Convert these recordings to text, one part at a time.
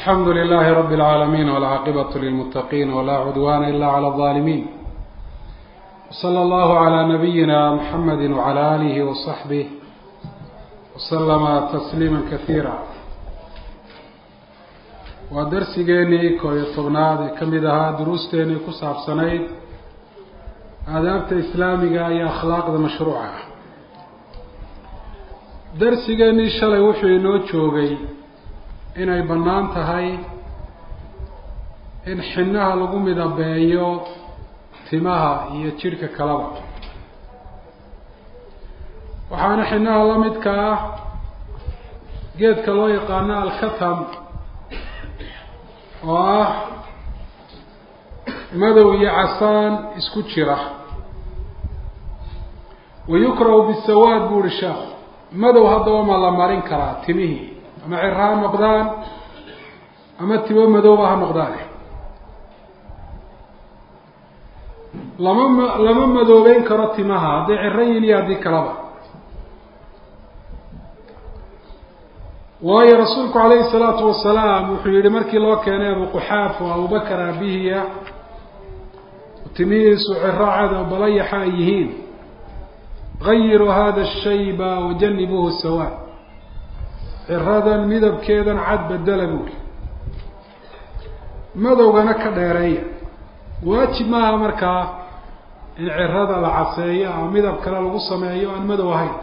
الحمd للh رب العاalمين والعاaqبة للمتقين ولا عdوان إlا عlى الظالمين وصلى الله عlى نبيina محمد وعlى آله وصحبه وسلم تسليما كثيirا waa darsigeenii koo iyo tobnaad ee ka mid ahaa duruusteenii ku saabsanayd aadaabta islaamiga iyo akhlaaqda mashruuca ah darsigeenii shalay wuxuu inoo joogay inay bannaan tahay in xinaha lagu midabeeyo timaha iyo jidhka kalaba waxaana xinaha la midka ah geedka loo yaqaano alkatam oo ah madow iyo casaan isku jira wayukrahu bisawaad bu uhi sheekh madow haddaba ma la marin karaa timihii ama cira ha noqdaan ama timo madooba ha noqdaan lama ma lama madoobeyn karo timaha hadday ciro yihin iyo haddii kalaba waayo rasuulku calayhi salaatu wasalaam wuxuu yihi markii loo keenay abu quxaaf oo abubakar aabihiya timihiisu ciraacada oo balayaxa ay yihiin gayiruu hada shayba wajanibuhu sawaad ciradan midabkeedan cad bedela buuri madowgana ka dheereeya waajib maaha markaa in cirada la caseeyo ama midab kale lagu sameeyo aan madow ahayn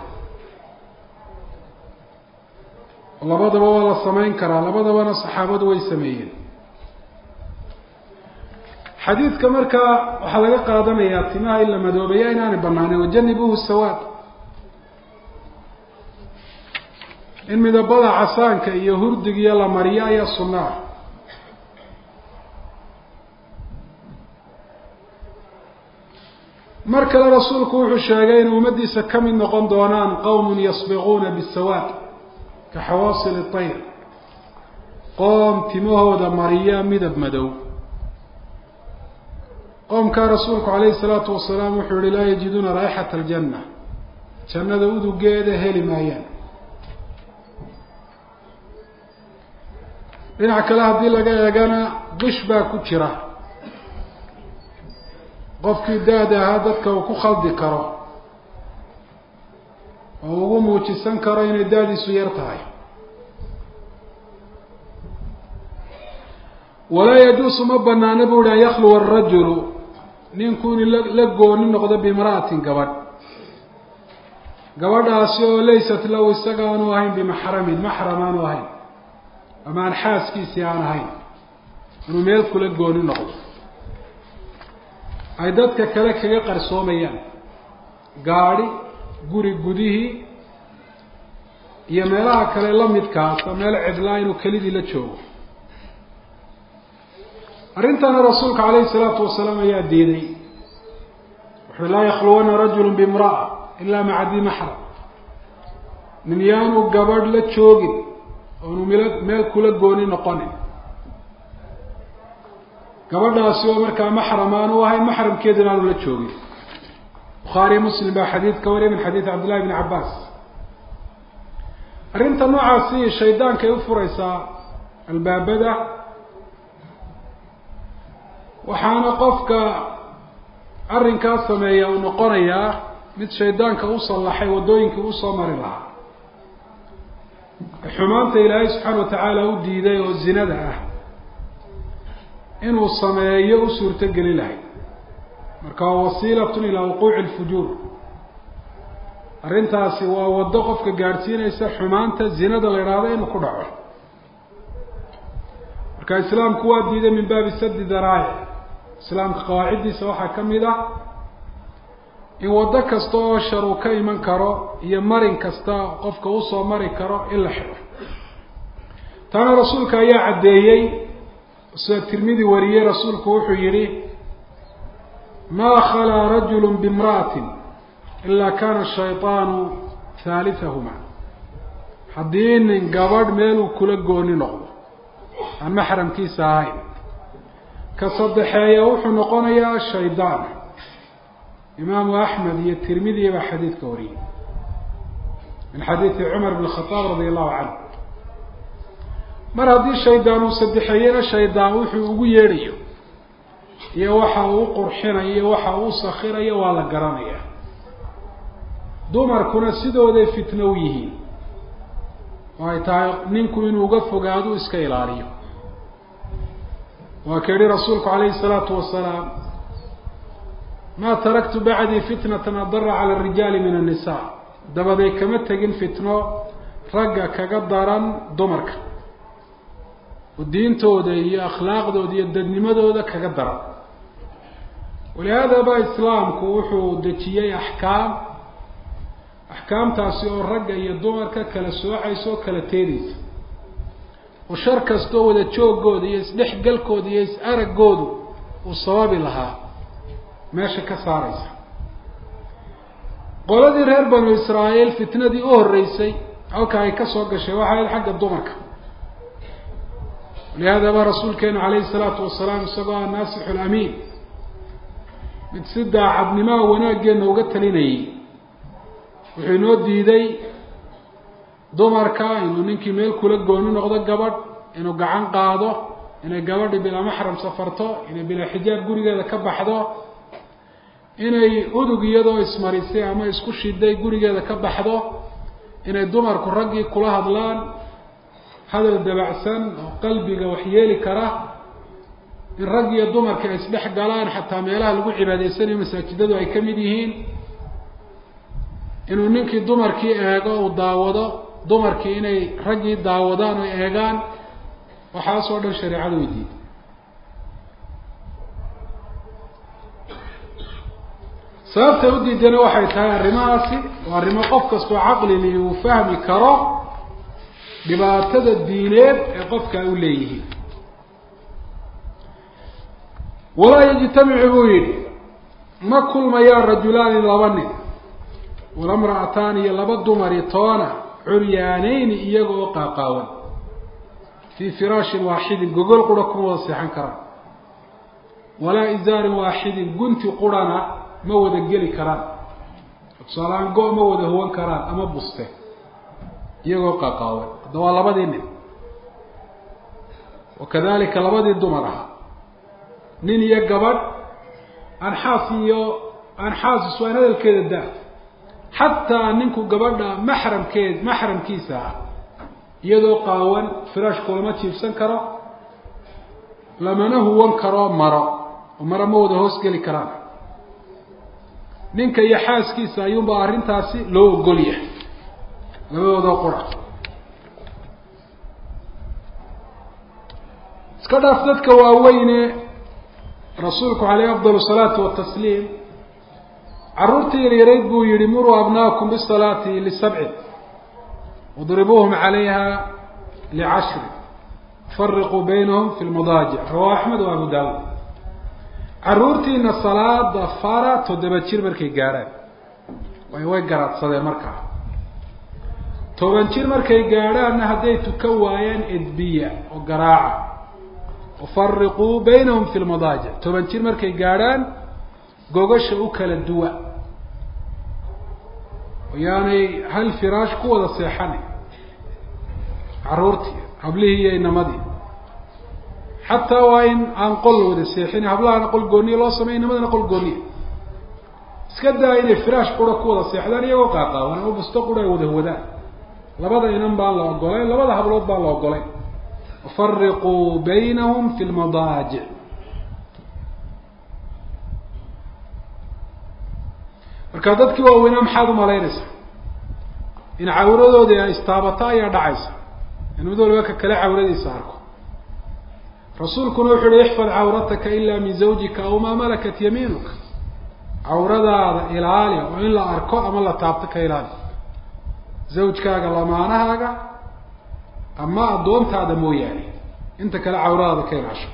labadaba waa la samayn karaa labadabana saxaabadu way sameeyeen xadiidka markaa waxaa laga qaadanayaa timaha in la madoobeeya inaanay banaaneyn wajanibuhu sawaad in midabada casaanka iyo hurdigiyo la mariyo ayaa sunno ah mar kale rasuulku wuxuu sheegay inay ummaddiisa ka mid noqon doonaan qowmun yasbiquuna bisawaad ka xawaasil tayr qoom timahooda mariya midab madow qoomkaa rasuulku calayhi salaatu wasalaam wuxuu yihi laa yajiduuna raayixata aljanna jannada udugeeda heli maayaan dhinac kale haddii laga eegana qish baa ku jira qofkii da-da ahaa dadka uu ku khaldi karo oo ugu muujisan karo inay da-diisu yar tahay walaa yajuusu ma banaana bu uhi an yakluwa arajulu ninku in la gooni noqdo bimra'atin gabadh gabadhaasi oo laysat lahu isaga aanu ahayn bimaxramin maxram aanu ahayn ama aan xaaskiisii aan ahayn inuu meel kula gooni noqdo ay dadka kale kaga qarsoomayaan gaadhi guri gudihii iyo meelaha kale la midkaasa meel cidlaa inuu kelidii la joogo arrintana rasuulka calayhi salaatu wasalaam ayaa diiday wuxuu laa yakhluwana rajulu bimra'a ilaa maca di maxram nin yaanu gabadh la joogin oonu mil meel kula gooni noqonin gabadhaasi oo markaa maxram aanu ahayn maxramkeeduna aanu la joogin bukhaariyo muslim baa xadiid ka wariya min xadiidi cabdillahi bni cabbaas arrinta noocaasi shaydaankay u furaysaa albaabada waxaana qofka arrinkaa sameeya uu noqonayaa mid shaydaanka u sallaxay waddooyinkii usoo mari lahaa xumaanta ilaahay subxaana wa tacaala u diiday oo zinada ah inuu sameeyo u suurto geli lahay marka waa wasiilatun ilaa wuquuci lfujuur arrintaasi waa waddo qofka gaadhsiinaysa xumaanta zinada la idhaahdo inuu ku dhaco marka islaamku waa diiday min baabi sadi daraa'ic islaamka qawaaciddiisa waxaa ka mid ah in waddo kasta oo shar uu ka iman karo iyo marin kasta qofka usoo mari karo in la xidho taana rasuulka ayaa caddeeyey sida tirmidi wariyey rasuulku wuxuu yihi maa khalaa rajulu bimra'atin ilaa kana shayطaanu haalitahuma haddii nin gabadh meeluu kula gooni noqdo aan maxramkiisa ahayn ka saddexeeya wuxuu noqonayaa shaydaan imaamu axmed iyo tirmidiya baa xadiidka wariyey min xadiidi cumar bn khadaab radi allahu canhu mar haddii shaydaan uu saddexeeyena shaydaan wuxuu ugu yeedhayo iyo waxa uu qurxinayo iyo waxa uu sakhirayo waa la garanaya dumarkuna sidooday fitno u yihiin oo ay tahay ninku inuu uga fogaado iska ilaaliyo waa ka yihi rasuulku calayhi الsalaatu wasalaam ma taraktu bacdii fitnatan adara cala الrijaali min الnisa dabaday kama tegin fitno ragga kaga daran dumarka oo diintooda iyo akhlaaqdooda iyo dadnimadooda kaga daran walihaada ba islaamku wuxuu dejiyey axkaam axkaamtaasi oo ragga iyo dumarka kala soocaysa oo kala teedaysa oo shar kastoo wada joogooda iyo isdhexgalkooda iyo is-araggoodu uu sababi lahaa meesha ka saaraysa qoladii reer banu israa'iil fitnadii u horreysay halka ay ka soo gashay waxay ahayd xagga dumarka walihaada ba rasuulkeenu calayhi salaatu wasalaam isagoo ah naasixu lamiin mid si daacadnimaha wanaaggeena uga talinayay wuxuu inoo diiday dumarka inuu ninkii meel kula gooni noqdo gabadh inuu gacan qaado inay gabadhi bilaa maxram safarto inay bilaa xijaab gurigeeda ka baxdo inay udug iyadoo ismarisay ama isku shiday gurigeeda ka baxdo inay dumarku raggii kula hadlaan hadal dabacsan oo qalbiga waxyeeli kara in rag iyo dumarka ay isdhex galaan xataa meelaha lagu cibaadaysanayo masaajidadu ay ka mid yihiin inuu ninkii dumarkii eego uu daawado dumarkii inay raggii daawadaan oo eegaan waxaasoo dhan shareecadu way diiday sababtay u diidana waxay tahay arrimahaasi waa arrimo qof kastoo caqlili uu fahmi karo dhibaatada diineed ee qofka ay u leeyihiin walaa yajtamicu buu yidhi ma kulmayaan rajulaani laba nin wala mra'ataani iyo laba dumari toona curyaanayni iyaga oo qaaqaawan fii firaashin waaxidin gogol qura kuma wada seexan karaan walaa izaarin waaxidin gunti qurana ma wada geli karaan tusaalahaan go- ma wada huwan karaan ama buste iyagoo qaaqaawan hadda waa labadii nin wakadalika labadii dumar ahaa nin iyo gabadh anxaas iyo anxaasis waan hadalkeeda da xataa ninku gabadha maxramkeed maxramkiisa ah iyadoo qaawan firaashku lama jiibsan karo lamana huwan karo maro oo maro ma wada hoos geli karaan ninka iyo xaaskiisa ayuunbaa arrintaasi loo ogol yahay labadoodoo qura iska dhaaf dadka waaweyne rasuulku caleyh afdal salaatu watasliim carruurtii yaryarayd buu yihi muruu abnaakum bisalaati lisabcin wadribuuhum calayha licashrin fariquu baynahum fi lmadaajic rawahu axmed wa abu daawuud carruurtiina salaada fara toddoba jir markay gaadhaan way way garaadsadeen markaa toban jir markay gaadhaanna hadday tukan waayaan edbiya oo garaaca wafariquu baynahum fi lmadaajic toban jir markay gaadhaan gogasha u kala duwa yaanay hal firaash ku wada seexanay carruurtii hablihii iyo inamadii xataa waa in aan qol la wada seexin hablahana qol gooniya loo sameya inamadana qol gooniya iska daa inay firaash qura ku wada seexdaan iyagoo qaaqaawan ama busto qura ay wada wadaan labada inan baan la ogolayn labada hablood baan la ogolayn wafariquu baynahum fi lmadaajic marka dadkii waaweynaa maxaad umalaynaysaa in cawradoodii ay istaabata ayaa dhacaysa in mid waliba ka kale cawradiisa arko rasuulkuna wuxu uhi ixfad cawrataka ila min zawjika aw maa malakat yamiinuka cawradaada ilaali oo in la arko ama la taabto ka ilaali zawjkaaga lamaanahaaga ama addoontaada mooyaane inta kale cawradaada ka ilaasho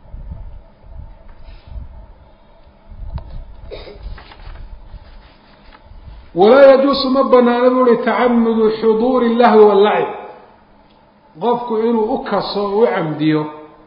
walaa yajuusu ma banaana bu uhi tacamudu xuduuri lahwi wallacib qofku inuu u kaso o u camdiyo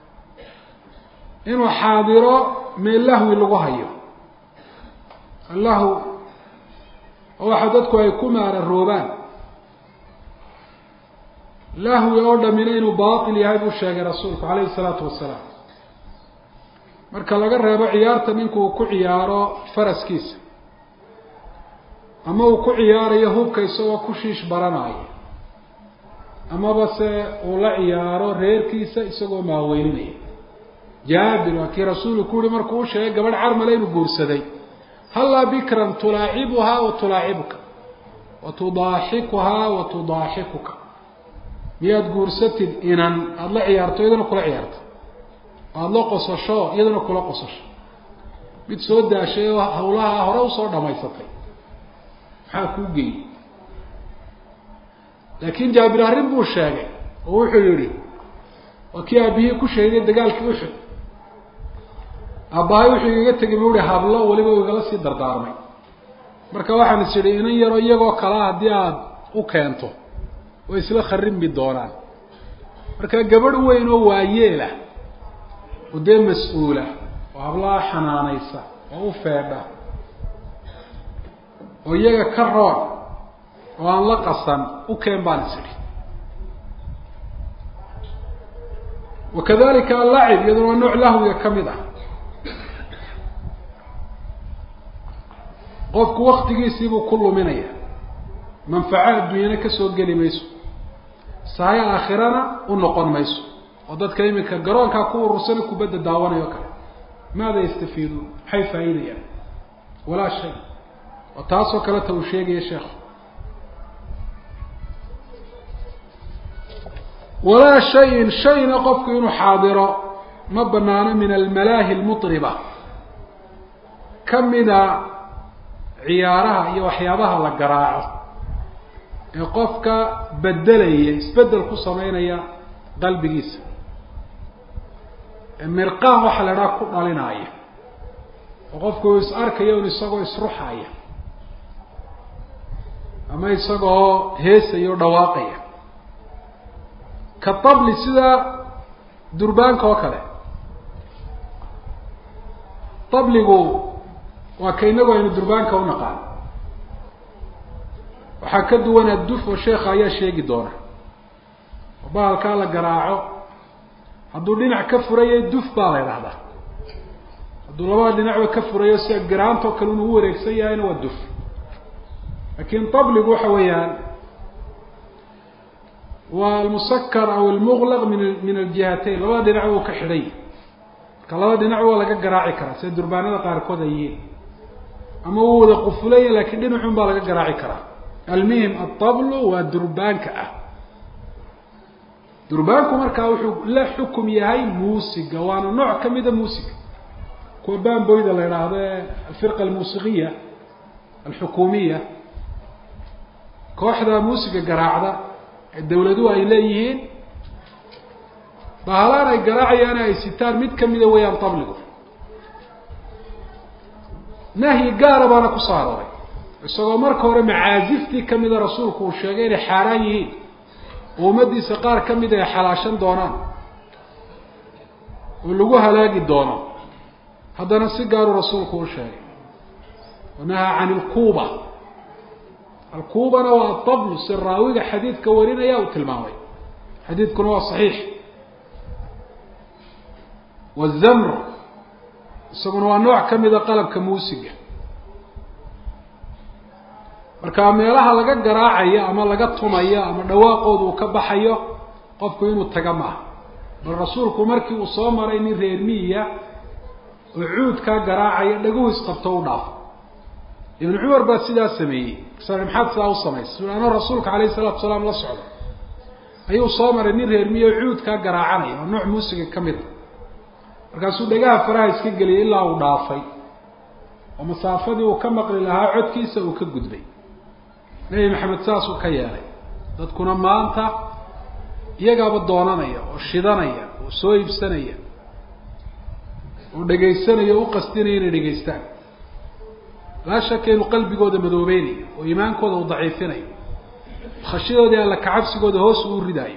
inuu xaadiro meel lahwi lagu hayo allahu waxa dadku ay ku maararoobaan lahwi oo dhamina inuu baatil yahay buu sheegay rasuulku calayhi salaatu wasalaam marka laga reebo ciyaarta ninku uu ku ciyaaro faraskiisa ama uu ku ciyaarayo hubka isagoo ku shiish baranaayo amaba se uu la ciyaaro reerkiisa isagoo maaweyninaya jaabir waa kii rasuulku ku yihi markuu u sheegay gabadh carmale inuu guursaday hallaa bikran tulaacibuhaa wa tulaacibuka wa tudaaxikuhaa wa tudaaxikuka miyaad guursatid inan aada la ciyaarto iyadana kula ciyaarto aada la qosasho iyadana kula qosasho mid soo daashay oo hawlaha hore usoo dhamaysatay maxaa kuu geeyey laakiin jaabir arrin buu sheegay oo wuxuu yihi waa kii aabihii ku sheegay dagaalkii uxud aabbahay wuxuu igaga tegay buu ihi hablo weliba u igala sii dardaarmay marka waxaan is idhi inan yaro iyagoo kalea haddii aada u keento way isla kharrimbi doonaan marka gabadh weyn oo waayeela oo dee mas-uula oo hablaha xanaanaysa oo u feedha oo iyaga ka roon oo aan la qasan u keen baan is idhi wakadalika allacib iyaduna waa nooc lahwiga ka mid ah qofku waktigiisiibuu ku luminaya manfaco adduunyana kasoo geli mayso sahayo aakhirana u noqon mayso oo dadka iminka garoonkaa ku urursana kubadda daawanayo kale maada yastafiiduun maxay faa'iidayaan walaa shay oo taasoo kaleta uu sheegaya sheekhu walaa shayin shayna qofku inuu xaadiro ma banaano min almalaahi lmutriba kamida ciyaaraha iyo waxyaabaha la garaaco ee qofka bedelaya isbedel ku sameynaya qalbigiisa ee mirqaan waxaa la idhaha ku dhalinaya oo qofku uu is arkayo un isagoo isruxaya ama isagoo heesaya o dhawaaqaya ka tabli sida durbaanka oo kale tabligu waa ka inagu aynu durbaanka u naqaan waxaa ka duwan adduf oo sheekha ayaa sheegi doona oo bahalkaa la garaaco hadduu dhinac ka furayay duf baa la idhahdaa hadduu labada dhinacba ka furayo sida garaantoo kale inu u wareegsan yahayna waa duf laakin tabligu waxa weeyaan waa almusakar aw almuglaq min min aljihatayn labada dhinac uu ka xidhay marka labada dhinac waa laga garaaci karaa sida durbaanada qaarkood ay yihiin ama wuu wada qufulaya lakin dhinacun baa laga garaaci karaa almuhim altablu waa durbaanka ah durbaanku markaa wuxuu la xukum yahay muusiga waana nooc kamida muusiga kuwa bamboyda la idhaahdo ee alfirqa almuusiqiya alxukuumiya kooxda muusiga garaacda ee dawladuhu ay leeyihiin bahalaan ay garaacayaan ay sitaan mid kamida weeyaan tabligu nahyi gaara baana kusoo arooray isagoo marka hore macaaziftii kamida rasuulku uu sheegay inay xaaraan yihiin oo ummadiisa qaar kamida ay xalaashan doonaan oo lagu halaagi doono haddana si gaaruu rasuulku u sheegay wanahaa can ilkuuba alkuubana waa atablu si raawiga xadiidka warinaya uu tilmaamay xadiidkuna waa saxiix wazamr isaguna waa nooc kamida qalabka muusiga marka meelaha laga garaacayo ama laga tumayo ama dhawaaqooda uu ka baxayo qofku inuu taga maaha bal rasuulku markii uu soo maray nin reer miyiya oo cuudkaa garaacaya dhaguhu isqabto u dhaafo ibnu cumar baa sidaa sameeyey sa maxaad sidaa u samaysay su anoo rasuulka alayhi salatu salaam la socdo ayuu soo maray nin reer miyi oo cuudkaa garaacanaya oo nooc muusiga ka mid a markaasuu dhagaha faraha iska geliyay ilaa uu dhaafay oo masaafadii uu ka maqli lahaa codkiisa uu ka gudbay nebi maxamed saasuu ka yeelay dadkuna maanta iyagaaba doonanaya oo shidanaya oo soo iibsanaya oo dhegaysanaya o u qasdinaya inay dhegaystaan laa shaka inuu qalbigooda madoobeynayo oo iimaankooda uu daciifinayo khashidoodii alla kacabsigooda hoos uu ridaayo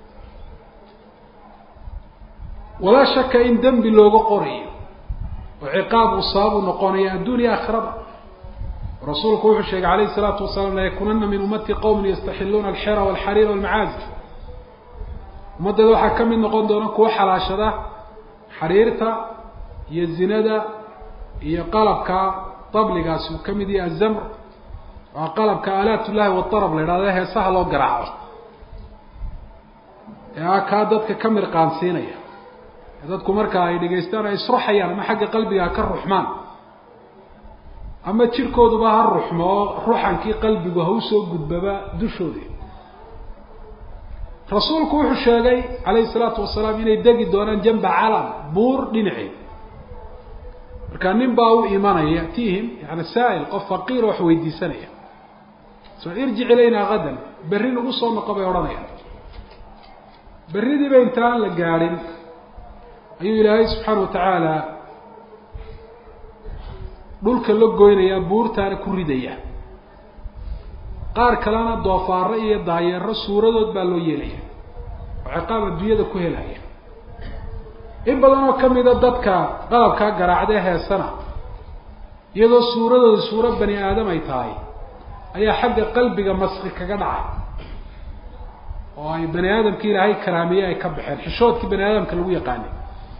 walaa shaka in dembi looga qorayo oo ciqaab uu sababu noqonayo adduuniya aakhirada rasuulku wuxuu sheegay alayhi الsalaatu wasalaam layakunana min umati qowmi yastaxiluuna alxira walxariir walmacaazif ummaddeeda waxaa ka mid noqon doona kuwa xalaashada xariirta iyo zinada iyo qalabka dabligaasi uu ka mid yahay azamr waa qalabka aalaat ullahi wadarab la idhahda heesaha loo garaaco ee a kaa dadka ka mirqaansiinaya ee dadku marka ay dhegaystaan ay isruxayaan ama xagga qalbiga ha ka ruxmaan ama jirkooduba ha ruxmo oo ruxankii qalbigu ha usoo gudbaba dushoodii rasuulku wuxuu sheegay calayhi salaatu wasalaam inay degi doonaan jamba calam buur dhinaceed marka nin baa u imanaya yatihim yani saa'il qof faqiir wax weydiisanaya so irjic ilayna hadan berri nagu soo noqo bay odhanayaan berridiiba intaan la gaadhin ayuu ilaahay subxaana watacaala dhulka la goynayaa buurtaana ku ridaya qaar kalena doofaaro iyo daayeero suuradood baa loo yeelaya oo ciqaab adduunyada ku helaya in badan oo kamida dadka qalabkaa garaacdee heesana iyadoo suuradooda suuro bani aadam ay tahay ayaa xagga qalbiga maski kaga dhacay oo ay bani aadamkii ilaahay karaamiye ay ka baxeen xishoodkii bani aadamka lagu yaqaanay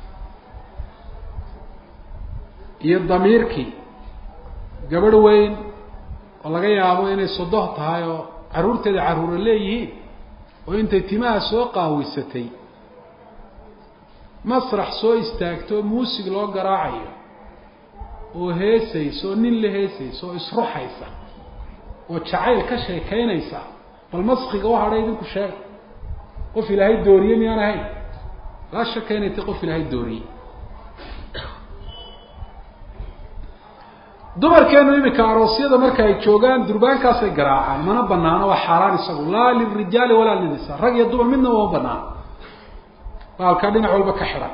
iyo damiirkii gabadh weyn oo laga yaabo inay sodoh tahay oo carruurteeda carruura leeyihiin oo intay timaha soo qaawisatay masrax soo istaagto muusig loo garaacayo oo heesaysa oo nin la heesaysa oo isruxaysa oo jacayl ka sheekaynaysa bal maskiga u hadhay idinku sheega qof ilaahay dooriye miyaan ahayn laa shaka inay tay qof ilaahay dooriyey dumarkeenu imika aroosyada marka ay joogaan durbaankaasay garaacaan mana banaano waa xaaraan isagu laa lilrijaali walaa lilnisa rag iyo dumar midna uma banaano baalkaa dhinac walba ka xidhan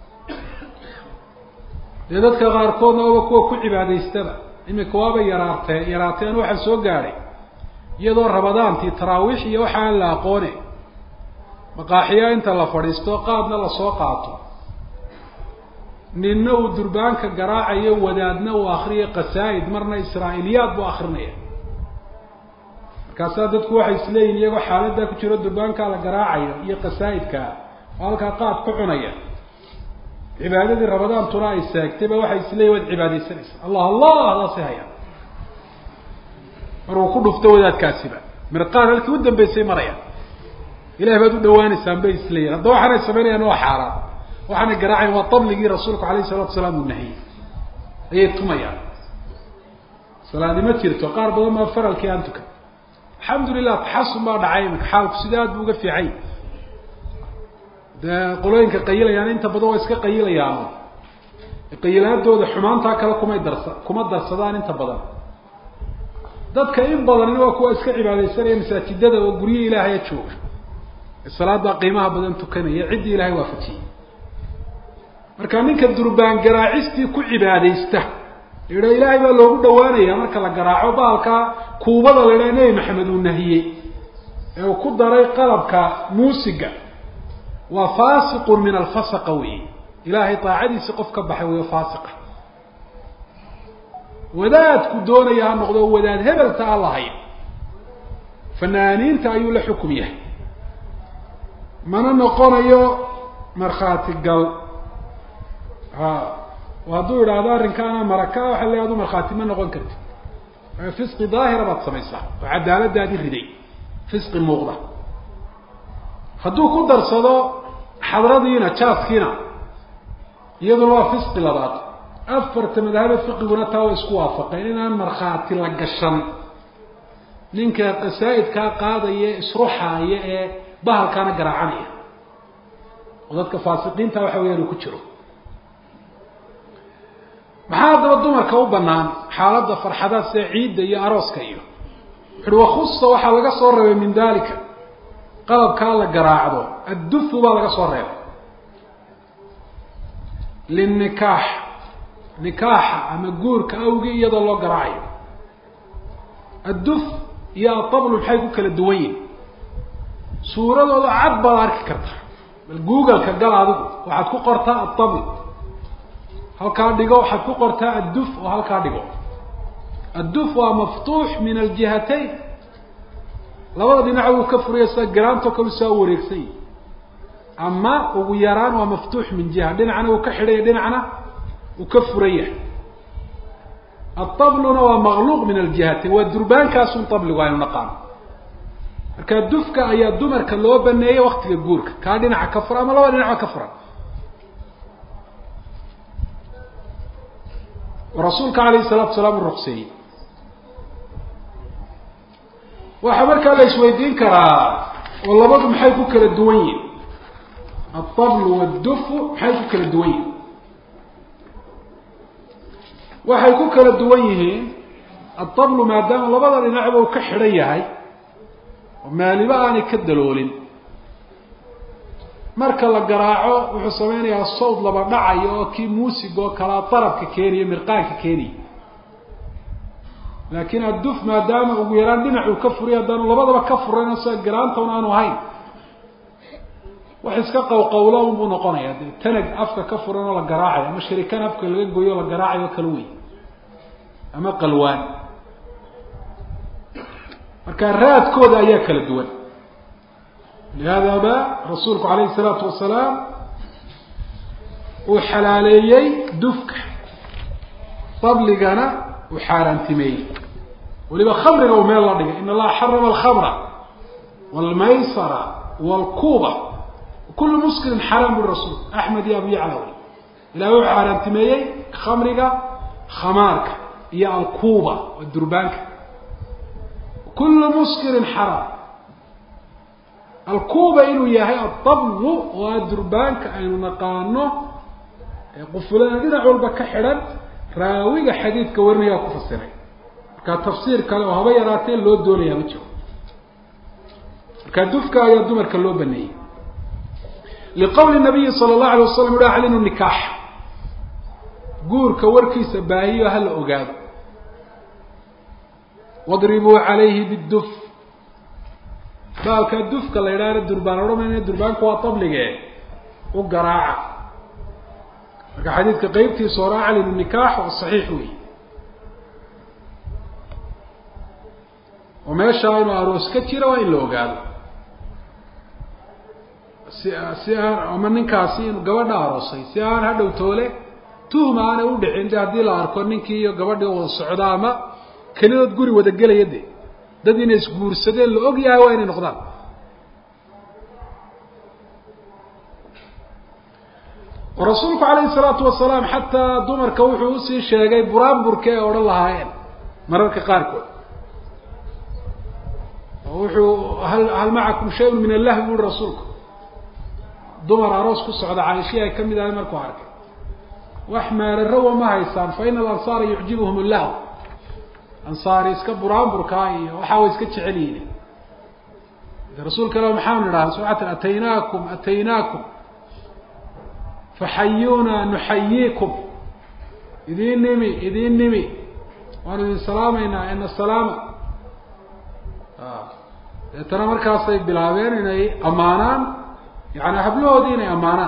dee dadka qaarkoodna oba kuwa ku cibaadaystaba imika waaba yaraartee yaraateen waxaa soo gaadhay iyadoo rabadaantii taraawiix iyo waxa aan la aqoone maqaaxiyaa inta la fadhiisto qaadna lasoo qaato ninna uu durbaanka garaacayo wadaadna uu akriyo qasaa'id marna israa'iiliyaad buu akrinaya markaasaa dadku waxay isleeyihin iyagoo xaaladdaa ku jiro durbaankaa la garaacayo iyo qasaa'idkaa oo halkaa qaad ku cunaya cibaadadii rabadaantuna ay seegtay ba waxay isleeyihin waad cibaadaysanaysa allah allah adaasi haya mar uu ku dhufto wadaadkaasiba mirqaan halkii u dambeysay maraya ilahay baad u dhawaanaysaan bay isleeyihin hadda waxaanay samaynayaan waa xaaraan waxaanay garaacayn waa dabligii rasuulku alayh salatu salaam uu nahiyey ayay tumayaan salaadi ma jirto qaar badan maa faralkii aan tukan alxamdulilah taxasun baa dhacay imika xaalku sida aad bu uga fiicay dee qolooyinka qayilayaan inta badan waa iska qayilayaan qayilaadooda xumaantaa kale kumay darsa kuma darsadaan inta badan dadka in badanina waa kuwa iska cibaadaysanaya masaajidada oo guryo ilaahaya jooga salaadaa qiimaha badan tukanaya ciddii ilahay waafajiyey marka ninka durbaan garaacistii ku cibaadaysta la ilaahay baa loogu dhawaanaya marka la garaaco baalkaa kuubada la idhaha nebi maxamed uu nahiyey ee uu ku daray qalabka muusiga waa faasiqun min alfasaqa wey ilaahay daacadiisi qof ka baxay wey faasiqa wadaadku doonaya ha noqdo wadaad hebelta aan lahayn fanaaniinta ayuu la xukum yahay mana noqonayo markhaati gal ha hadduu idhaahdo arrinkaana maraka waxa le adu markhaati ma noqon karti fisqi daahira baad samaysaa oo cadaaladaadii riday fisqi muuqda hadduu ku darsado xadradiina jaaskiina iyaduna waa fisqi labaad afarta madahaba fiqiguna taa waa isku waafaqeen inaan markhaati la gashan ninka qasaa'idkaa qaadaya isruxaaya ee bahalkaana garaacanaya oo dadka faasiqiinta waxa weyaan uu ku jiro maxaa haddaba dumarka u banaan xaaladda farxadaad sida ciidda iyo arooska iyo wuxuuhi wakhusa waxaa laga soo reebay min dalika qalabkaa la garaacdo addufu baa laga soo reebay linikaax nikaaxa ama guurka awgii iyadoo loo garaacayo adduf iyo atablu maxay ku kala duwan yihin suuradooda cad baad arki kartaa bal googleka gal adigu waxaad ku qortaa atabl halkaa dhigo waxaad ku qortaa adduf oo halkaa dhigo adduf waa maftuux min aljihatayn labada dhinac wuu ka furaya sida garaanto kalu saa wareegsan yihi ama ugu yaraan waa maftuux min jiha dhinacna uu ka xidhaya dhinacna uu ka furan yahay atabluna waa maqluuq min aljihati waa durbaankaasun tabligu aynu naqaano marka dufka ayaa dumarka loo baneeyey waktiga guurka kaa dhinaca ka furan ama laba dhinacba ka furan rasuulka alayhi salatu salaam u ruqseeyey waxaa markaa la isweydiin karaa oo labadu maxay ku kala duwan yihin altablu wاdufu maxay ku kala duwan yihin waxay ku kala duwan yihiin altablu maadaama labada dhinacba uu ka xidhan yahay oo maaliba aanay ka daloolin marka la garaaco wuxuu sameynayaa sawd laba dhacayo oo kii muusig oo kalaa darabka keeniyo mirqaanka keeniya laakiin adduf maadaama ugu yaraan dhinacuu ka furiy haddaanu labadaba ka furayno sida garaantoon aanu ahayn wax iska qawqawlo unbuu noqonaya dee tanag afka ka furan oo la garaacayo ama sharikan afka laga goyo o la garaacayo kala wey ama qalwaan marka raadkooda ayaa kala duwan lihaada ba rasuulku alayhi الsalaatu wasalaam uu xalaaleeyey dufka dabligana uu xaaraantimeeyey waliba khamriga uu meel la dhigay in allaha xarama alkhamra wاlmaysara wاlkuba kulu muskirin xaraam buri rasuul axmed iyo abu yacla wey ilahi wuxuu xaaraantimeeyey khamriga khamaarka iyo alkuba waa durbaanka kulu muskirin xaraam alkuba inuu yahay adablu oo a durbaanka aynu naqaano ee qufulana dhinac walba ka xidhan raawiga xadiidka warinayaa ku fasiray marka tafsiir kale oo haba yaraatee loo doonayaa ma jiro marka dufka ayaa dumarka loo baneeyey liqowli nabiyi sala allahu alay wasalam uhi aclinu nikaax guurka warkiisa baahiyo hala ogaado wadribuu calayhi biduf baalkaa dufka la yidhahna durbaan odhamayna durbaanku waa tablige u garaaca marka xadiidka qeybtiisa hore aclinu nikaax waa saxiix wey oo meeshaa inuu aroos ka jira waa in la ogaado si si aan ama ninkaasi inu gabadha aroosay si aan hadhow toole tuhma aanay udhicin de haddii la arko ninkii iyo gabadhii wada socda ama kelidood guri wada gelaya de dad inay isguursadeen la og yahay waa inay noqdaan rasuulku calayhi salaatu wasalaam xataa dumarka wuxuu usii sheegay buraanburka ee odhan lahaayeen mararka qaarkood oo wuxuu hal hal macakum shayun min allahwi buri rasuulku dumar aroos ku socda caaishii ay kamid ahay markuu arkay wax meelarawa ma haysaan fa ina alansaara yucjibuhum llahu ansaari iska buraanburkaa iyo waxaa way iska jecel yihin rasuulka ila maxaanu idhaha subatan ataynaakum ataynaakum faxayuuna nuxayiikum idiin nimi idiin nimi waanu idin salaamaynaa ina salaama deetana markaasay bilaabeen inay ammaanaan yani hablahoodii inay ammaanaan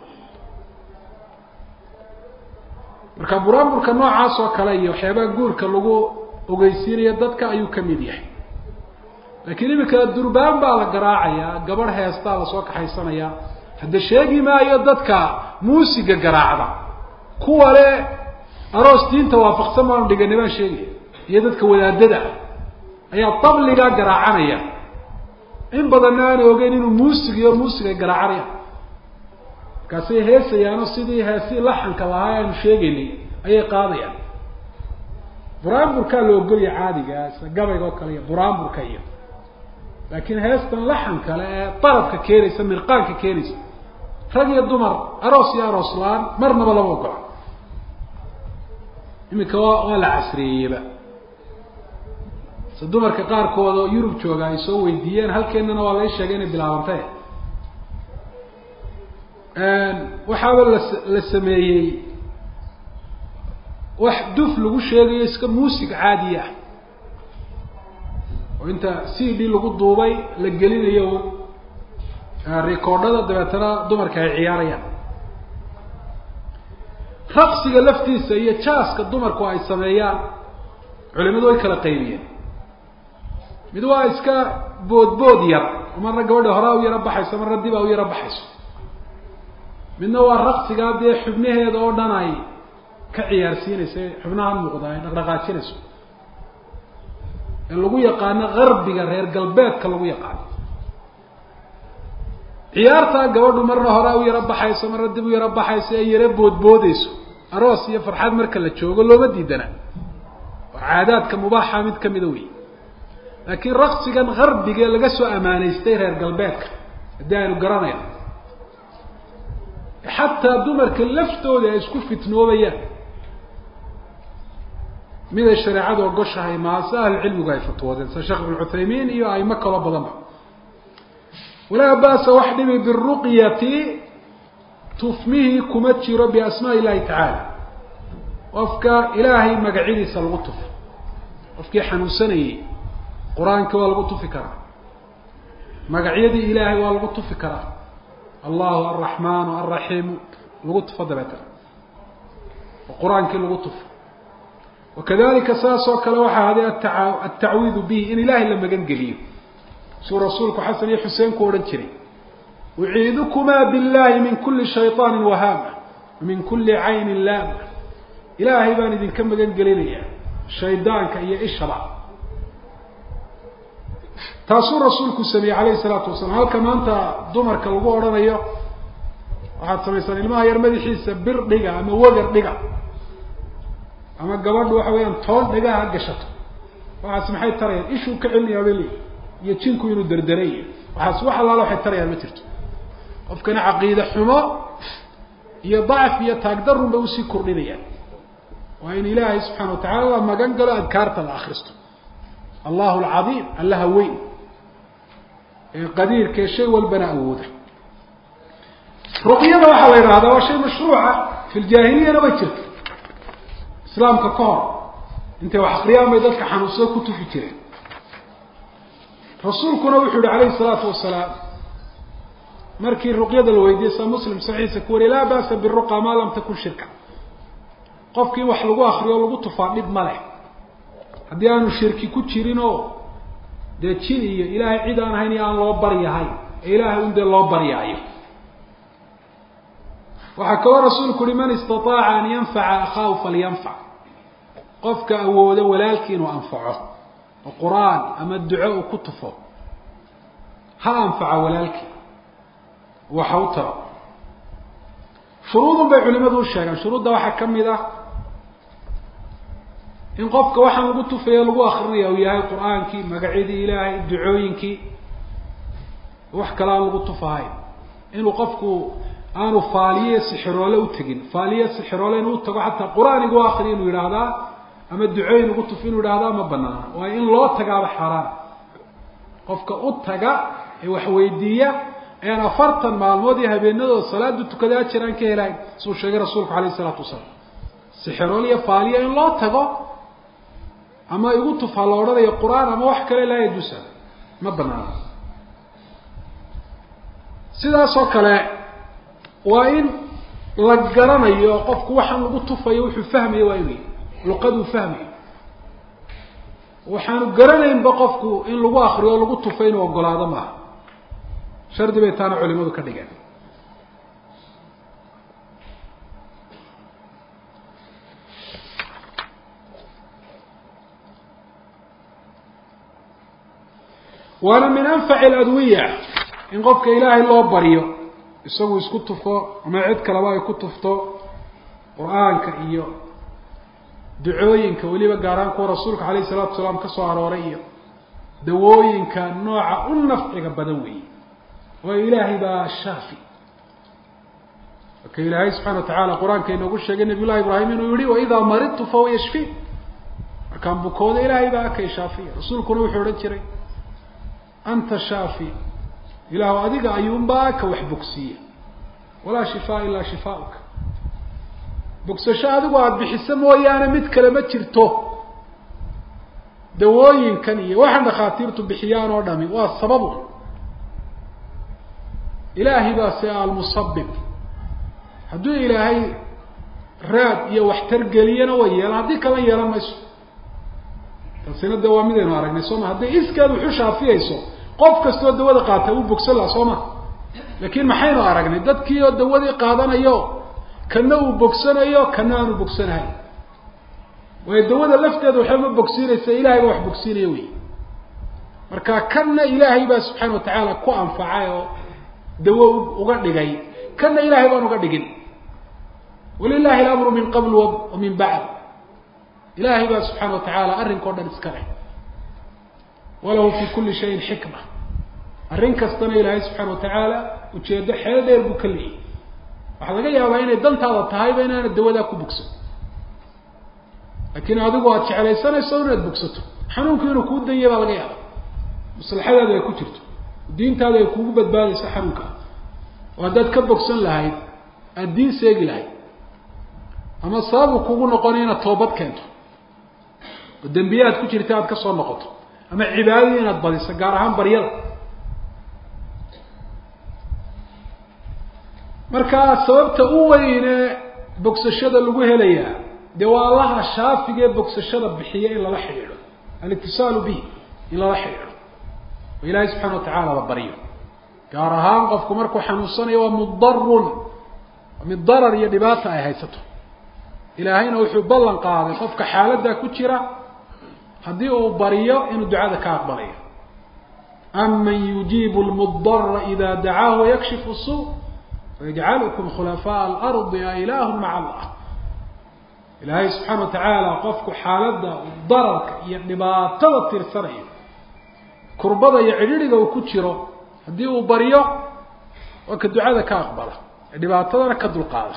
marka buraanburka noocaas oo kale iyo waxyaabaha guurka lagu ogeysiinayo dadka ayuu kamid yahay laakiin imika durbaan baa la garaacayaa gabadh heestaa lasoo kaxaysanayaa hadda sheegi maayo dadka muusiga garaacda kuwa le aroos diinta waafaqsan baanu dhigani baan sheegaya iyo dadka wadaadada ah ayaa tabligaa garaacanaya in badanna aanay ogeyn inuu muusig iyo muusig ay garaacanayaan markaasay heesayaano sidii heesii laxanka lahaa aanu sheegaynay ayay qaadayaan buraanburkaa la ogolya caadiga isla gabayga oo kale iyo buraanburka iyo laakiin heestan laxan kale ee darabka keenaysa mirqaanka keenaysa rag iyo dumar aroos iyo aroos la-aan marnaba lama ogola iminka waa waa la casriyeeyeba se dumarka qaarkood oo yurub jooga ay soo weydiiyeen halkeenana waa lai sheegay inay bilaabantay waxaaba la la sameeyey wax duf lagu sheegayo iska muusig caadiya ah oo inta c d lagu duubay la gelinayo recordhada dabeetana dumarka ay ciyaarayaan raqsiga laftiisa iyo jaaska dumarku ay sameeyaan culimadu way kala qaybiyeen mid waa iska boodbood yar marna gabadha horaa u yaro baxayso marna dibaa u yaro baxayso midna waa raqsigaa dee xubnaheeda oo dhan ay ka ciyaarsiinaysa xubnaha muuqda ay dhaqdhaqaajinayso ee lagu yaqaano garbiga reer galbeedka lagu yaqaano ciyaartaa gabadhu marna hore u yaro baxayso marna dib u yaro baxayso ee yaro boodboodeyso aroos iyo farxad marka la joogo looma diidana waa caadaadka mubaaxa mid kamida wey laakiin raqsigan garbiga laga soo amaanaystay reer galbeedka haddii aynu garanayno xataa dumarka laftooda ay isku fitnoobayaan miday shareecadu ogoshahay maase ahlucilmigu ay fatwoodeen sida sheekh ibn cuthaymiin iyo aimo kaloo badanba walaa ba'sa wax dhibi biruqyati tufmihii kuma jiro biasmaa illahi tacaala qofka ilaahay magacyadiisa lagu tufo qofkii xanuunsanayey qur-aankii waa lagu tufi karaa magacyadii ilaahay waa lagu tufi karaa allahu alraxmaanu alraxiimu lagu tufo dabeetana oo qur-aankii lagu tufo wakadalika saas oo kale waxaa haday ata altacwiidu bihi in ilaahay la magan geliyo suu rasuulku xasan iyo xuseen ku odhan jiray uciidukumaa billahi min kuli shayطaani wahaama min kuli caynin laama ilaahay baan idinka magan gelinayaa shaydaanka iyo ishaba taasuu rasuulku sameeyey calayhi salaatu wasalaam halka maanta dumarka lagu odhanayo waxaad samaysaan ilmaha yar madaxiisa bir dhiga ama wagar dhiga ama gabadhu waxa weeyaan toon dhiga ha gashato waxaas maxay tarayaan ishuu ka celinayaa bali iyo jinku inuu derderay waxaas wax allaala waxay tarayaan ma jirto qofkana caqiide xumo iyo dacf iyo taagdarun bay usii kordhinayaan waa in ilaahay subxaana watacala la magan galo adkaarta la akristo allahu alcadiim allaha weyn ee qadiirkae shay walbana awooda ruqyada waxaa la yidhahdaa waa shay mashruuca fi ljaahiliyana way jirta islaamka ka hor intay wax akriyaan bay dadka xanuunsada ku tufi jireen rasuulkuna wuxuu yihi calayhi salaatu wasalaam markii ruqyada la weydiiyey sa muslim saxiixa ku wariye laa ba'sa biruqa maa lam takun shirka qofkii wax lagu akriyo o lagu tufaa dhib ma leh haddii aanu shirki ku jirin oo dee jin iyo ilaahay cid aan ahayn iyo aan loo baryahayn ee ilaahay un dee loo baryaayo waxaa kaloo rasuulku uhi man istataaca an yanfaca akhaahu falyanfac qofka awoodo walaalkii inuu anfaco oo qur-aan ama duco uu ku tufo ha anfaca walaalkii waxa u taro shuruudun bay culimadu u sheegaan shuruudda waxaa ka mid ah in qofka waxaan lagu tufayo lagu akrinaya uu yahay qur-aankii magacyadii ilaahay ducooyinkii wax kale aan lagu tufahayn inuu qofku aanu faaliye sixiroole utegin faaliye sixiroole inuu utago xataa qur-aan igu akriya inuu yidhaahdaa ama ducooyin ugu tuf inuu yidhahdaa ma banaana waayo in loo tagaaba xaaraan qofka u taga ee wax weydiiya ayaan afartan maalmood iyo habeenadooda salaada tukada ajir aan ka helayn suu sheegay rasuulku alayh isalaatu wasalaam sixirool iyo faaliya in loo tago ama igu tufaa la odhanayo qur-aan ama wax kale laa yajuusa ma banaana sidaas oo kale waa in la garanayo qofku waxaan lagu tufayo wuxuu fahmayo waa inuu luqaduu fahmayo waxaanu garanaynba qofku in lagu akriyo o lagu tufo inuu ogolaado maaha shardi bay taana culimadu ka dhigeen waana min anfaci aladwiya in qofka ilaahay loo baryo isagu isku tufo ama cid kaleba ay ku tufto qur-aanka iyo ducooyinka weliba gaaraan kuwa rasuulka alayh isalaatu wasalaam ka soo arooray iyo dawooyinka nooca u nafciga badan weeye waayo ilaahay baa shaafi marka ilaahay subxana wa tacaala qur-aanka inoogu sheegay nabiy llahi ibraahim inuu yihi waidaa maridtu fahuwa yashfi markaan bukooda ilaahay baa akay shaafiya rasuulkuna wuxuu odhan jiray anta shaafi ilaahu adiga ayuunbaa ka wax bogsiiya walaa shifaa ilaa shifauka bogsasho adigu aada bixiso mooyaane mid kale ma jirto dawooyinkan iyo waxaan dhakhaatiirtu bixiyaan oo dhami waa sababu ilaahay baa se almusabib hadduu ilaahay raad iyo waxtar geliyana way yeelan haddii kala yeelan mayso taasina de waa midaynu aragnay soo ma hadday iskeed wuxu shaafiyayso qof kastoo dawada qaata uu bogsan laha soo ma laakiin maxaynu aragnay dadkii oo dawadii qaadanayo kana uu bogsanayo kana aanu bogsanahay waayo dawada lafteeda waxba ma bogsiinaysa ilahay baa wax bogsiinaya wey marka kanna ilaahay baa subxaana watacaala ku anfacay oo dawo uga dhigay kanna ilahay baan uga dhigin walilahi alamru min qabl wa min bacd ilahay baa subxaana watacaala arrinkao dhan iska leh walahu fi kuli shayin xikma arrin kastana ilaahay subxaana watacaala ujeedo xeel dheer buu ka leeyay waxaa laga yaabaa inay dantaada tahayba inaana dawadaa ku bogsan laakiin adigu aad jeclaysanayso inaad bogsato xanuunku inuu kuu danyay baa laga yaaba maslaxadaadu ay ku jirto diintaadu ay kugu badbaadayso xanuunka oo haddaad ka bogsan lahayd aada diin seegi lahayd ama sababu kugu noqonay inaad toobad keento oo dembiye aad ku jirta aad ka soo noqoto ama cibaadadii inaad badiso gaar ahaan baryada markaa sababta u weyne bogsashada lagu helayaa dee waa allaha shaafiga ee bogsashada bixiya in lala xidhiidho alitisaalu bihi in lala xidhiidho oo ilaahay subxana watacaala la baryo gaar ahaan qofku markuu xanuunsanayo waa mudarun mid darar iyo dhibaata ay haysato ilaahayna wuxuu ballan qaaday qofka xaaladdaa ku jira haddii uu baryo inuu ducada ka aqbalayo aman yujiibu lmudara ida dacaahu wayakshifu suu wayajcalukum khulafaa alardi a ilaahu maca allah ilaahay subxaana watacaala qofku xaaladda dararka iyo dhibaatada tirsanayo kurbada iyo cidhidhiga uu ku jiro haddii uu baryo waa ka ducada ka aqbala ee dhibaatadana ka dulqaada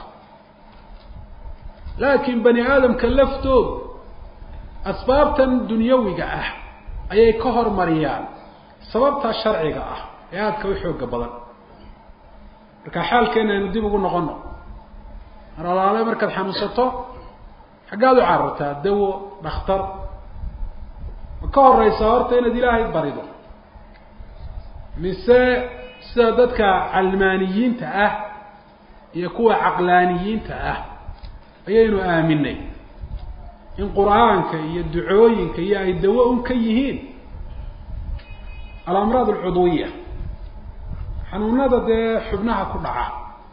laakiin bani aadamka laftoodu asbaabtan dunyawiga ah ayay ka hormariyaan sababtaa sharciga ah ee aadka u xooga badan marka xaalkeena aynu dib ugu noqono mar alaale markaad xanuunsato xaggaad u carartaa dawo dhakhtar ma ka horeysaa horta inaad ilaahay barido mise sida dadka calmaaniyiinta ah iyo kuwa caqlaaniyiinta ah ayaynu aaminay in qur-aanka iyo ducooyinka iyo ay dawo un ka yihiin alamraad alcudwiya xanuunada dee xubnaha ku dhaca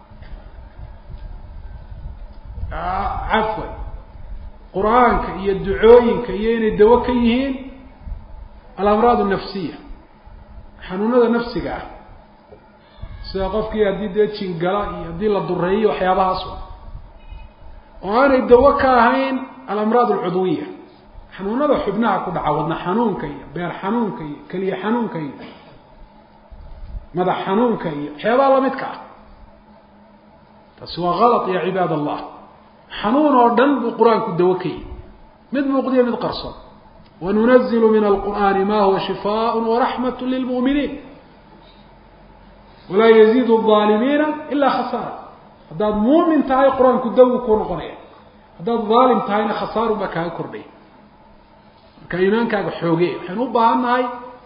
cafwan qur-aanka iyo ducooyinka iyo inay dawo ka yihiin alamraad nafsiya xanuunada nafsiga ah sida qofkii haddii dee jingala iyo haddii la dureeyo waxyaabahaas oo aanay dawo ka ahayn alamraad alcudwiya xanuunada xubnaha ku dhaca wadna xanuunka iyo beer xanuunka iyo keliya xanuunka iyo madax xanuunka iyo waxyaabaha lamidka ah taasi waa kalط ya cibaad allah xanuun oo dhan buu qur-aanku dawo ka yihi mid muuqdiyo mid qarsoon wanunazilu min alqur'ani ma huwa shifaaء waraxmat lilmu'miniin walaa yaziid الظaalimiina ila khasaara haddaad muumin tahay qur-aanku dawu kuu noqonaya haddaad dhaalim tahayna khasaaru baa kaaga kordhaya marka iimaankaaga xooge waxaynu u baahan nahay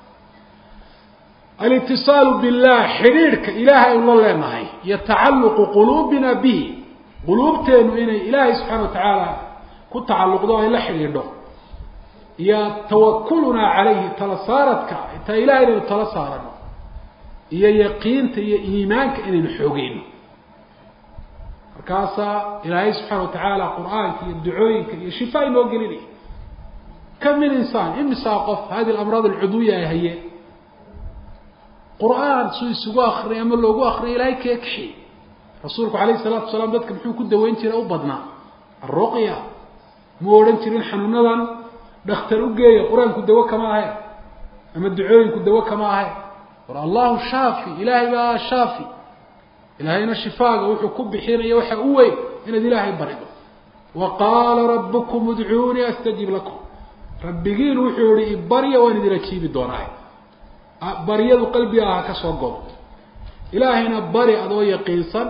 alitisaalu billah xidhiidhka ilaahay aynu la leenahay iyo tacaluqu quluubina bihi quluubteenu inay ilaahay subxaana watacaala ku tacalluqdo ay la xidhiidho iyo tawakulunaa calayhi tala saaradka taa ilahay inaynu tala saarano iyo yaqiinta iyo iimaanka inaynu xoogeyno markaasaa ilaahay subxaana watacaala qur-aanka iyo ducooyinka iyo shifaa inoo gelinaya kam min insaan imisaa qof hadi alamraad alcudwiya ay hayeen qur-aan suu isugu akriya ama loogu akriya ilahay kee kaxi rasuulku alayh salaatu wasalaam dadka muxuu ku daweyn jiray u badnaa alruqya muu odhan jirin xanuunadan dhakhtar u geeya qur-aanku dawo kama ahayn ama ducooyinku dawo kama ahayn war allahu shaafi ilaahay baa shaafi ilaahayna shifaaga wuxuu ku bixinaya waxa u weyn inaad ilaahay barido wa qaala rabukum udcuunii astajib lakum rabbigiin wuxuu yihi ibarya waan idin ajiibi doonaa baryadu qalbiga aha ka soo gobo ilaahayna bari adoo yaqiinsan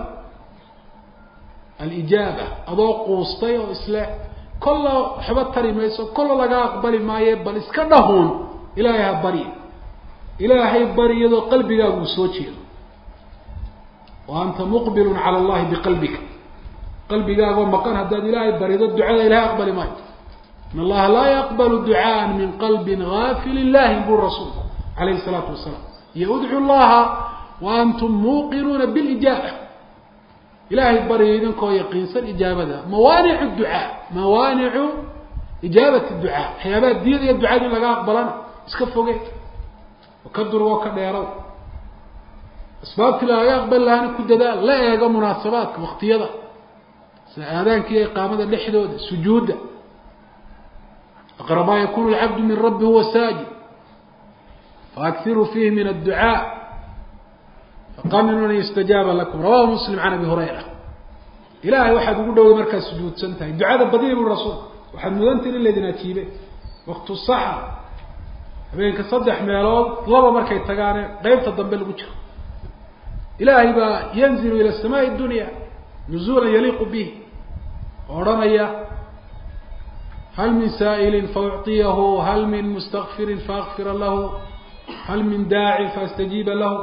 alijaaba adoo quustay oo isle kolla waxba tari mayso kolla laga aqbali maaye bal iska dhahuun ilaahay ha baryi ilaahay bari iyadoo qalbigaagu uu soo jeedo wa anta muqbilun cala allahi biqalbika qalbigaagoo maqan haddaad ilaahay barido ducada ilahay aqbali maayo in allaha laa yaqbalu ducaan min qalbin gaafilin lahin buu rasuulku alayhi salaatu wasalaam iyo udcu llaha wa antum muuqinuuna bilijaaba ilaahay baryo idinkoo yaqiinsan ijaabada mawaanicu ducaa mawaanicu ijaabati ducaa waxyaabaha diyada iyo ducada in laga aqbalana iska foge oo ka durg oo ka dheerow asbaabtii lagaga aqbali lahaana ku dadaal la eego munaasabaadka waktiyada sida aadaanka iyo iqaamada dhexdooda sujuudda aqrabaa yakunu lcabdu min rabbi huwa saajid faakiruu fiihi min adducaa faqaminuu an yustajaaba lakum rawahu muslim can abi hurayra ilahay waxaad ugu dhowday markaad sujuudsan tahay ducada badiya bui rasuulku waxaad mudantahin in laydin ajiibe waktu saxa habeenka saddex meelood laba markay tagaane qeybta dambe lagu jiro ilaahay baa yanzilu ila samaai dunya nuzuula yaliiqu bih oo odhanaya hal min saa'ilin faucطiyahu hal min mustakfirin faakfira lahu hal min daacin faastajiiba lahu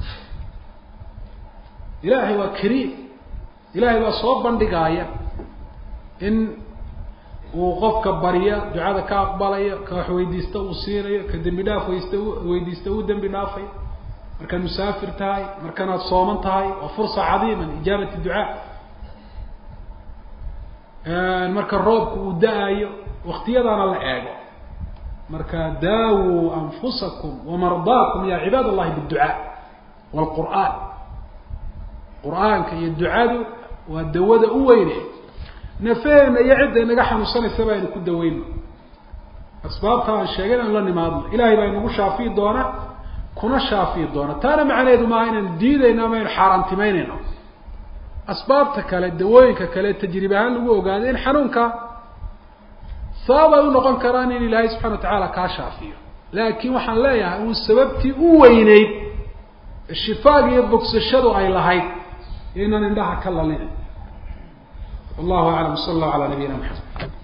ilaahay waa kariim ilaahay baa soo bandhigaaya in uu qofka barya ducada ka aqbalayo ka wax weydiista uu siinayo ka dembi dhaaf waysta weydiista uu dembi dhaafayo markaad musaafir tahay markanaad sooman tahay waa fursa cadiima liijaabati ducaa marka roobku uu da-ayo waktiyadaana la eego marka daawuu anfusakum wamardaakum ya cibaad allahi biducaa wlqur'aan qur-aanka iyo ducadu waa dawada u weyne nafeena iyo cidda inaga xanuunsanaysa ba aynu ku daweyno asbaabta aan sheegay inaynu la nimaadno ilahay baa inagu shaafiyi doona kuna shaafiyi doona taana macnaheedu maaha inaynu diidayno ama aynu xaaraantimeynayno asbaabta kale dawooyinka kale tajribe ahaan lagu ogaado in xanuunka sabab ay u noqon karaan in ilaahay subxana wa tacaala kaa shaafiyo laakiin waxaan leeyahay uu sababtii u weyneyd shifaaga iyo bogsashadu ay lahayd inaan indhaha ka lalin wallahu aclam sala allahu ala nabiyina maxamed